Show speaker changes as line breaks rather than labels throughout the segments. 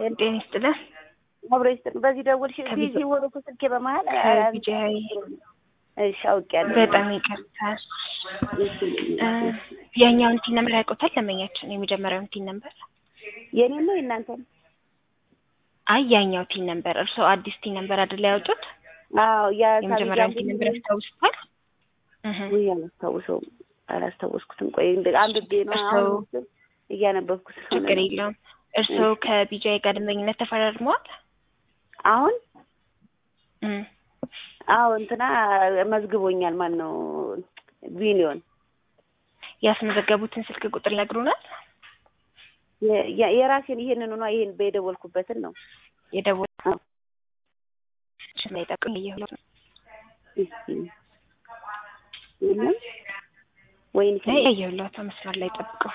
ጤና ይስጥልን።
አብሮ ይስጥልን። በዚህ ደውልሽ ቢዚ ሆኖ እኮ ስልኬ በመሀል
ከቢጂአይ
እሺ አውቄያለሁ።
በጣም ይቅርታል። የእኛውን ቲን ነምበር ያውቁታል? ለመኛችን የመጀመሪያውን ቲን ነምበር
የኔን ነው የእናንተን?
አይ ያኛው ቲን ነምበር እርስዎ አዲስ ቲን ነምበር አይደል ያወጡት?
አዎ ያ
የመጀመሪያውን ቲን ነምበር ያስታውሱታል?
ውይ አላስታውሰውም፣ አላስታወስኩትም። ቆይ አንብቤ ነው አሁን እያነበብኩት ስለሆነ
ችግር የለውም። እርስዎ ከቢጂአይ ጋር ደንበኝነት ተፈራርመዋል?
አሁን አዎ እንትና መዝግቦኛል። ማን ነው ቢሊዮን
ያስመዘገቡትን ስልክ ቁጥር ይነግሩናል?
የራሴን ይሄንን ነው ይሄን በየደወልኩበትን ነው
የደወል ላይ ጠቅም እየሁለት ነው
የለም ወይን
እየሁለት መስመር ላይ ጠብቀው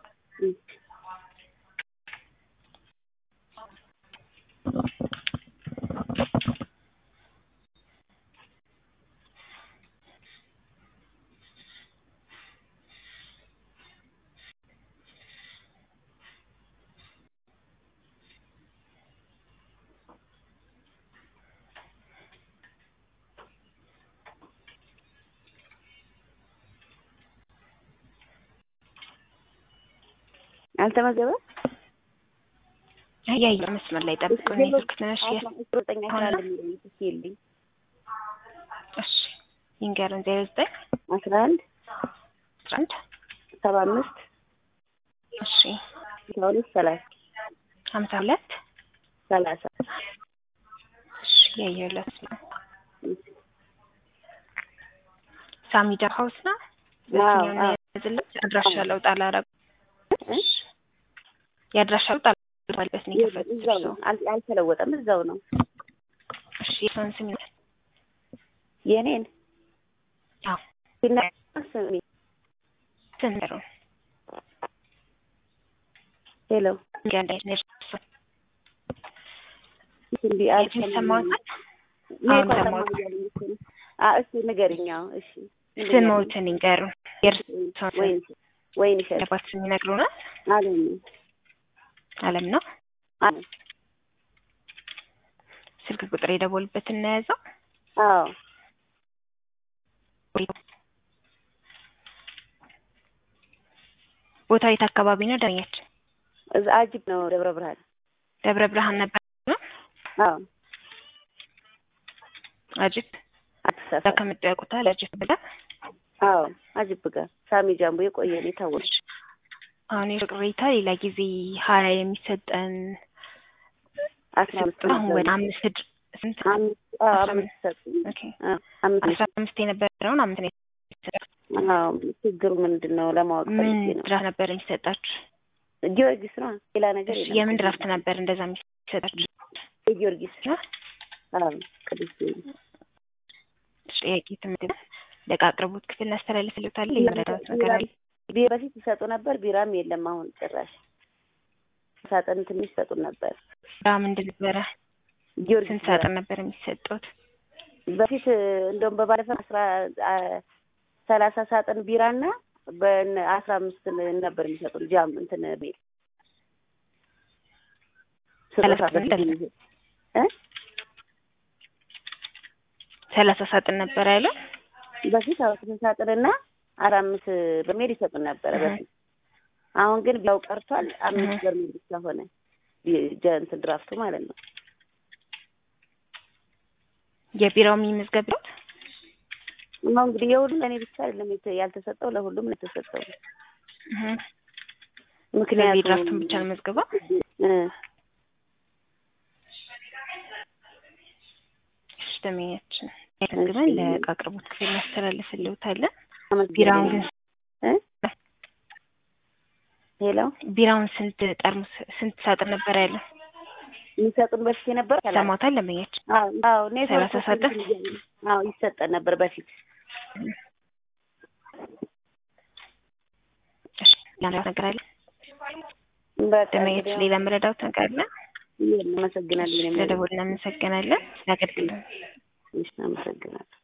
አልተመዘበም።
ያየ መስመር ላይ ጠብቀው ነው ስልክ ትነሽ
ዘጠኝ አስራ አንድ የሚለኝ የለኝ።
እሺ ይንገሩን። ዜሮ ዘጠኝ
አስራ አንድ
አስራ አንድ
ሰባ አምስት
እሺ
አስራ ሁለት ሰላሳ
ሀምሳ ሁለት
ሰላሳ
እሺ ያየሁለት ነው። ሳሚዳ ሀውስ ነው። በስኛው ነው ያዝለት አድራሻ ለውጥ አላረጉም። የአድራሻ ለውጥ አላረጉበት ነው የከፈቱት
እዛው ነው፣ አልተለወጠም። እዛው ነው።
እሺ የሰውን ስም ይላል
የኔን
አዎ
ስሜ
ስንሩ
ሄሎ
ገንዳይት ነሽ
እንዲ
ሰማሁት። አሁን ሰማሁት።
እስኪ ንገሪኛው። እሺ
ስሞትን ይንገሩ። የእርስዎን
ወይን ወይን ይሸጥ
የአባት ስም ይነግሩናል?
አለም
አለም ነው።
አለም
ስልክ ቁጥር የደወሉበት እናያዘው።
አዎ
ቦታው የት አካባቢ ነው? ዳኛችን
እዛ አጅብ ነው። ደብረ ብርሃን
ደብረ ብርሃን ነበር።
አዎ
አጅብ እዛ ከመጡ ያውቁታል? አጅብ ብላ
አዎ አጅብ ጋር ሳሚ ጃምቦ የቆየ ነው የታወቀ።
አሁን የቅሬታ ሌላ ጊዜ ሀያ የሚሰጠን
አስራ አምስት
አሁን ወደ አምስት ድ- ስንት
አምስት ሰጡ።
ኦኬ
አምስት
አስራ አምስት የነበረውን አምስት ነው የተሰጠው።
አዎ ችግሩ ምንድን ነው ለማወቅ
ምን
ፈልጌ ነው።
ድራፍት ነበር የሚሰጣችሁ?
ጊዮርጊስ ነው ሌላ ነገር የለም።
የምን ድራፍት ነበር እንደዛ የሚሰጣችሁ?
የጊዮርጊስ
ነው
አዎ ቅዱስ ጊዮርጊስ
ጥያቄ ትምህርት ለዕቃ አቅርቦት ክፍል እናስተላልፍልታለን። የመረዳት ነገር አለ?
ቢራ በፊት ይሰጡ ነበር። ቢራም የለም አሁን ጭራሽ። ሳጥን ትንሽ ይሰጡን ነበር።
ዳ ምንድን ነበረ?
ጊዮርጊስ
ስንት ሳጥን ነበር የሚሰጡት?
በፊት እንደውም በባለፈው አስራ ሰላሳ ሳጥን ቢራና በአስራ አምስት ነበር የሚሰጡን ጃም እንትን ቤት
ሰላሳ ሳጥን
እ
ሰላሳ ሳጥን ነበር ያለ
በፊት አስራ ሳጥንና አራ አምስት በርሜል ይሰጡን ነበረ በፊት። አሁን ግን ቢያው ቀርቷል። አምስት በርሜል ብቻ ሆነ ጀ- እንትን ድራፍቱ ማለት ነው።
የቢራው የሚመዝገብ ነው።
እና እንግዲህ የሁሉም ለእኔ ብቻ አይደለም የተ- ያልተሰጠው ለሁሉም ነው የተሰጠው። ምክንያቱም
ድራፍቱን ብቻ ነው መዝገበው።
እ
ደመኛችን ተመዝግበን ለዕቃ አቅርቦት ክፍል እናስተላልፍልዎታለን። ቢራውን ግን
እ ሄሎ
ቢራውን ስንት ጠርሙስ ስንት ሳጥን ነበር ያለ?
የሚሰጡን በፊት የነበረ
ሰማታል ደንበኛችን?
አዎ አዎ ኔትወርክ
ሰላሳ ሳጥን?
አዎ ይሰጠን ነበር በፊት።
እሺ ሌላ ነገር አለ?
በቃ
ደንበኛችን ሌላ መረዳት ነገር አለ?
እናመሰግናለን።
ስለደወልን እናመሰግናለን። ለአገልግሎት
እሺ፣ አመሰግናለሁ።